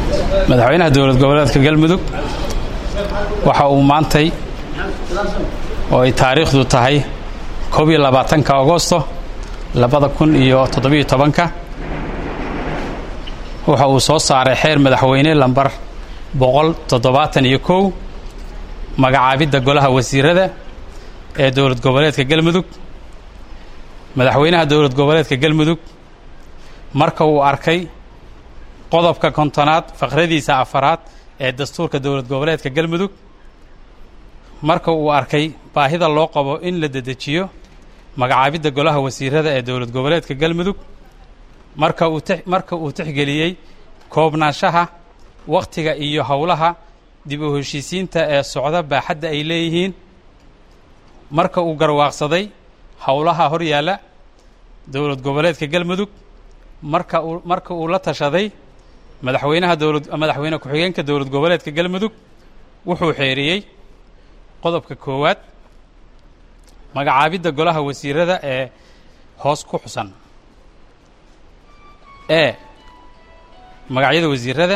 madaxweynaha dowlad goboleedka galmudug waxa uu maantay oo ay taariikhdu tahay koob iyo labaatanka agosto labada kun iyo toddobiyo tobanka waxa uu soo saaray xeer madaxweyne lambar boqol toddobaatan iyo kow magacaabidda golaha wasiirada ee dowlad goboleedka galmudug madaxweynaha dowlad goboleedka galmudug marka uu arkay qodobka kontonaad faqradiisa afaraad ee dastuurka dowlad goboleedka galmudug marka uu arkay baahida loo qabo in la dedejiyo magacaabidda golaha wasiirada ee dowlad goboleedka galmudug marka uu marka uu tixgeliyey koobnaanshaha wakhtiga iyo howlaha dib u heshiisiinta ee socda baaxadda ay leeyihiin marka uu garwaaqsaday howlaha hor yaalla dowlad goboleedka galmudug marka uu marka uu la tashaday madaxweynaha dowlad madaxweyne ku-xigeenka dowlad goboleedka galmudug wuxuu xeeriyey qodobka koowaad magacaabidda golaha wasiirada ee hoos ku xusan e magacyada wasiirada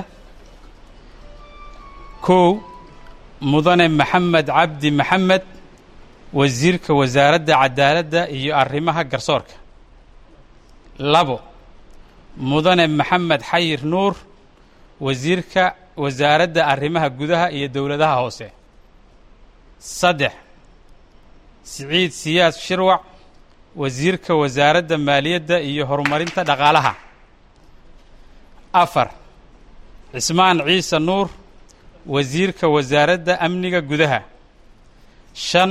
kow mudane maxamed cabdi maxamed wasiirka wasaaradda cadaaladda iyo arrimaha garsoorka labo mudane maxamed xayir nuur wasiirka wasaaradda arrimaha gudaha iyo dowladaha hoose saddex siciid siyaas shirwac wasiirka wasaaradda maaliyadda iyo horumarinta dhaqaalaha afar cismaan ciise nuur wasiirka wasaaradda amniga gudaha shan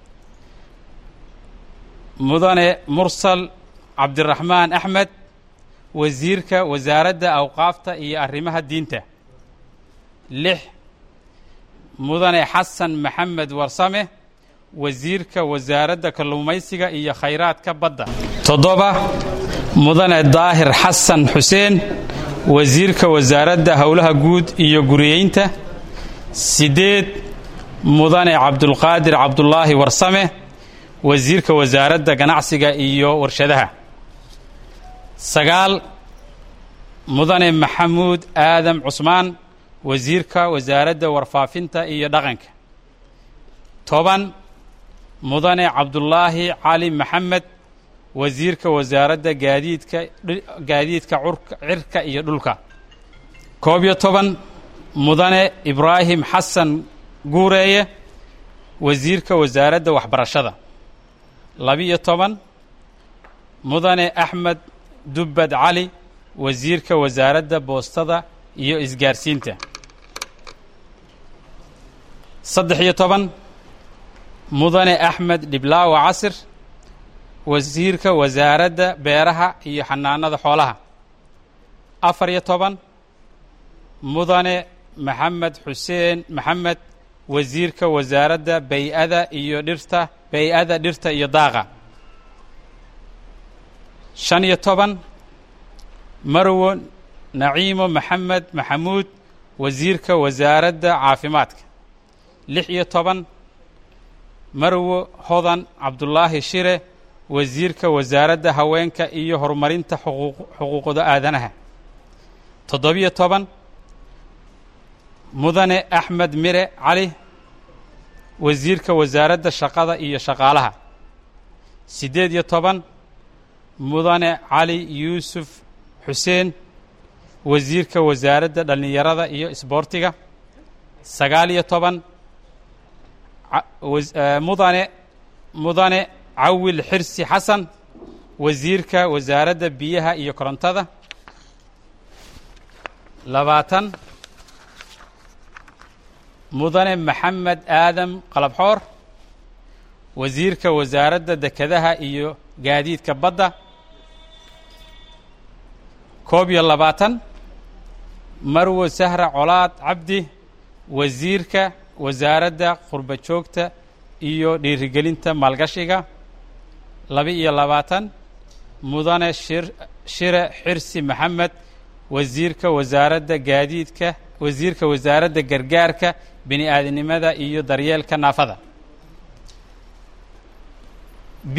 mudane mursal cabdiraxmaan axmed wasiirka wasaaradda awqaafta iyo arrimaha diinta lix mudane xasan maxamed warsame wasiirka wasaaradda kalluumaysiga iyo khayraadka badda toddoba mudane daahir xasan xuseen wasiirka wasaaradda howlaha guud iyo guriyeynta siddeed mudane cabdulqaadir cabdulaahi warsame wasiirka wasaaradda ganacsiga iyo warshadaha sagaal mudane maxamuud aadam cusmaan wasiirka wasaaradda warfaafinta iyo dhaqanka toban mudane cabdulaahi cali maxamed wasiirka wasaaradda gaadiidka gaadiidka cirka iyo dhulka koob iyo toban mudane ibraahim xasan guureeye wasiirka wasaaradda waxbarashada labiyo toban mudane axmed dubbad cali wasiirka wasaaradda boostada iyo isgaarsiinta saddex iyo toban mudane axmed dhiblaawa casir wasiirka wasaaradda beeraha iyo xanaanada xoolaha afar iyo toban mudane maxamed xuseen maxamed wasiirka wasaaradda bay-ada iyo dhirta bay-ada dhirta iyo daaqa shan iyo toban marwo naciimo maxamed maxamuud wasiirka wasaaradda caafimaadka lix iyo toban marwo hodan cabdulaahi shire wasiirka wasaaradda haweenka iyo horumarinta xuquuqda aadanaha toddobiyo toban mudane axmed mire cali wasiirka wasaaradda shaqada iyo shaqaalaha siddeed iyo toban mudane cali yuusuf xuseen wasiirka wasaaradda dhallinyarada iyo isboortiga sagaal iyo toban mudane mudane cawil xirsi xasan wasiirka wasaaradda biyaha iyo korontada labaatan mudane maxamed aadam qalabxoor wasiirka wasaaradda dekedaha iyo gaadiidka badda koob iyo labaatan marwo sahra colaad cabdi wasiirka wasaaradda qurba joogta iyo dhiirigelinta maalgashiga laba-iyo labaatan mudane shir shire xirsi maxamed wasiirka wasaaradda gaadiidka wasiirka wasaaradda gargaarka bini aadamnimada iyo daryeelka naafada b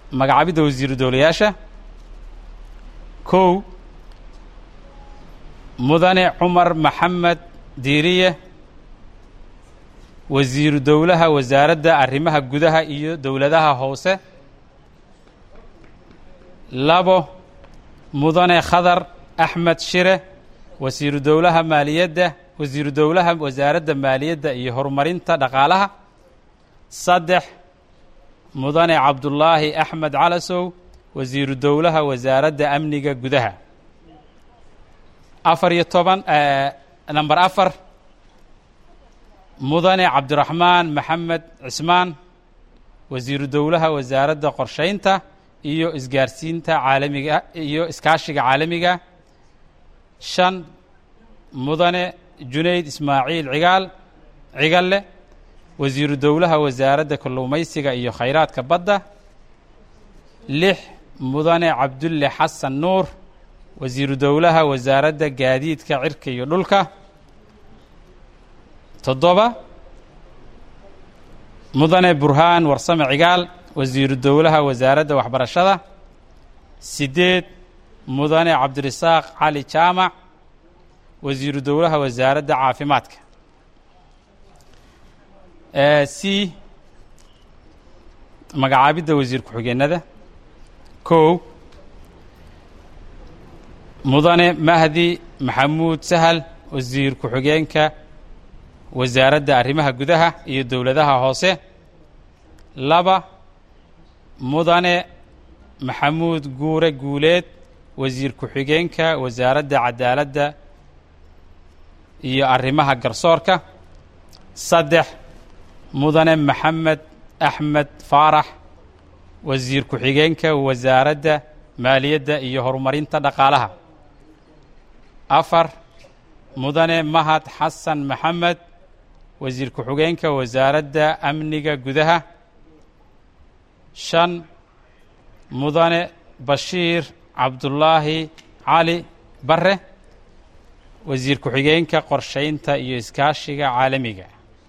magacaabidda wasiiru dowlayaasha kow mudane cumar maxamed diiriye wasiiru dowlaha wasaaradda arrimaha gudaha iyo dowladaha hoose labo mudane khadar axmed shire wasiiru dowlaha maaliyadda wasiiru dowlaha wasaaradda maaliyadda iyo horumarinta dhaqaalaha saddex mudane cabdullaahi axmed calasow wasiiru dowlaha wasaaradda amniga gudaha afar iyo toban namber afar mudane cabdiraxmaan maxamed cismaan wasiiru dowlaha wasaaradda qorshaynta iyo isgaarsiinta caalamiga iyo iskaashiga caalamiga shan mudane junayd ismaaciil cigaal cigalle wasiiru dowlaha wasaaradda kalluumaysiga iyo khayraadka badda lix mudane cabdulle xasan nuur wasiiru dowlaha wasaaradda gaadiidka cirka iyo dhulka toddoba mudane burhaan warsame cigaal wasiiru dowlaha wasaaradda waxbarashada siddeed mudane cabdirasaaq cali jaamac wasiiru dowlaha wasaaradda caafimaadka c magacaabidda wasiir ku-xigeenada kow mudane mahdi maxamuud sahal wasiir ku-xigeenka wasaaradda arrimaha gudaha iyo dowladaha hoose laba mudane maxamuud guure guuleed wasiir ku-xigeenka wasaaradda cadaaladda iyo arrimaha garsoorka saddex mudane maxamed axmed faarax wasiir ku-xigeenka wasaaradda maaliyadda iyo horumarinta dhaqaalaha afar mudane mahad xasan maxamed wasiir ku-xigeenka wasaaradda amniga gudaha shan mudane bashiir cabdullaahi cali bare wasiir ku-xigeenka qorshaynta iyo iskaashiga caalamiga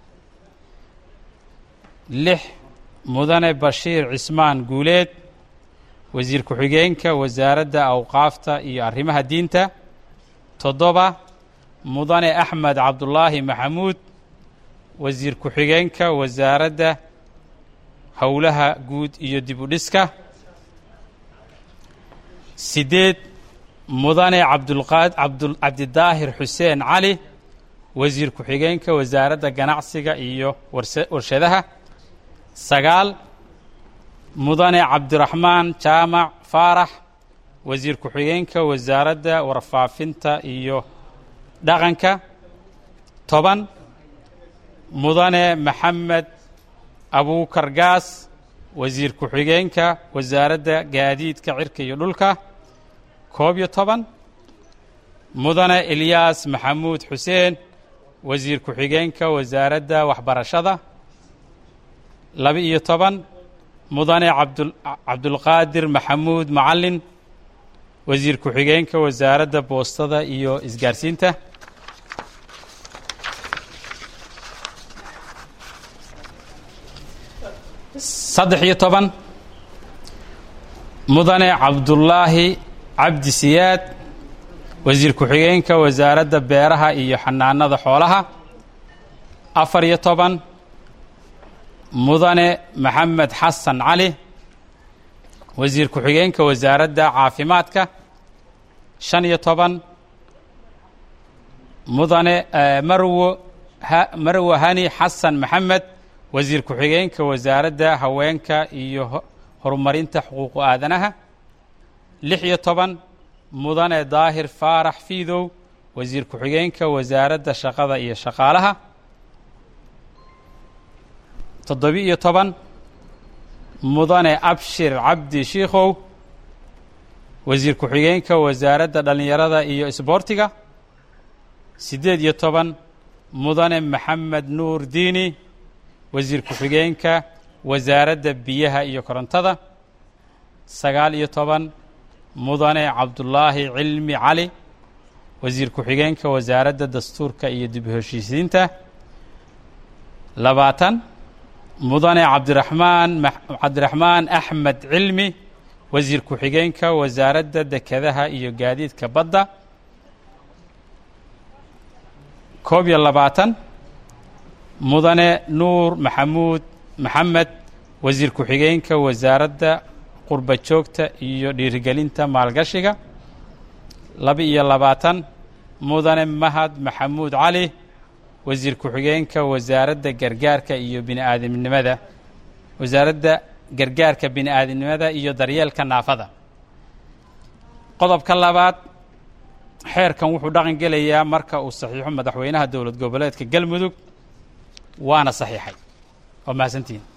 lix mudane bashiir cismaan guuleed wasiir ku-xigeenka wasaaradda awqaafta iyo arrimaha diinta toddoba mudane axmed cabdullaahi maxamuud wasiir ku-xigeenka wasaaradda howlaha guud iyo dib u dhiska siddeed mudane cabdulqaad abdu cabdidaahir xuseen cali wasiir ku-xigeenka wasaaradda ganacsiga iyo warse warshadaha sagaal mudane cabdiraxmaan jaamac faarax wasiir ku-xigeenka wasaaradda warfaafinta iyo dhaqanka toban mudane maxamed abuukar gaas wasiir ku-xigeenka wasaaradda gaadiidka cirka iyo dhulka koob iyo toban mudane ilyaas maxamuud xuseen wasiir ku-xigeenka wasaaradda waxbarashada laba-iyo toban mudane abdu cabdulqaadir maxamuud macalin wasiir ku-xigeenka wasaaradda boostada iyo isgaarsiinta saddex iyo toban mudane cabdullaahi cabdi siyaad wasiir ku-xigeenka wasaaradda beeraha iyo xanaanada xoolaha afar iyo toban mudane maxamed xasan cali wasiir ku-xigeenka wasaaradda caafimaadka shan iyo toban mudane marwo marwo hani xasan maxamed wasiir ku-xigeenka wasaaradda haweenka iyo horumarinta xuquuqu aadanaha lix iyo toban mudane daahir faarax fiidow wasiir ku-xigeenka wasaaradda shaqada iyo shaqaalaha toddobi-iyo toban mudane abshir cabdi shiikhow wasiir ku-xigeenka wasaaradda dhallinyarada iyo isboortiga siddeed iyo toban mudane maxamed nuur diini wasiir ku-xigeenka wasaaradda biyaha iyo korontada sagaal iyo toban mudane cabdullaahi cilmi cali wasiir ku-xigeenka wasaaradda dastuurka iyo dib u heshiisiinta labaatan mudane cabdiraxmaan cabdiraxmaan axmed cilmi wasiir ku-xigeenka wasaaradda dekedaha iyo gaadiidka badda koob iyo labaatan mudane nuur maxamuud maxamed wasiir ku-xigeenka wasaaradda qurba joogta iyo dhiirigelinta maalgashiga laba-iyo labaatan mudane mahad maxamuud cali wasiir ku-xigeenka wasaaradda gargaarka iyo bini aadamnimada wasaaradda gargaarka bini aadamnimada iyo daryeelka naafada qodobka labaad xeerkan wuxuu dhaqan gelayaa marka uu saxiixo madaxweynaha dowlad goboleedka galmudug waana saxiixay waa mahadsantihin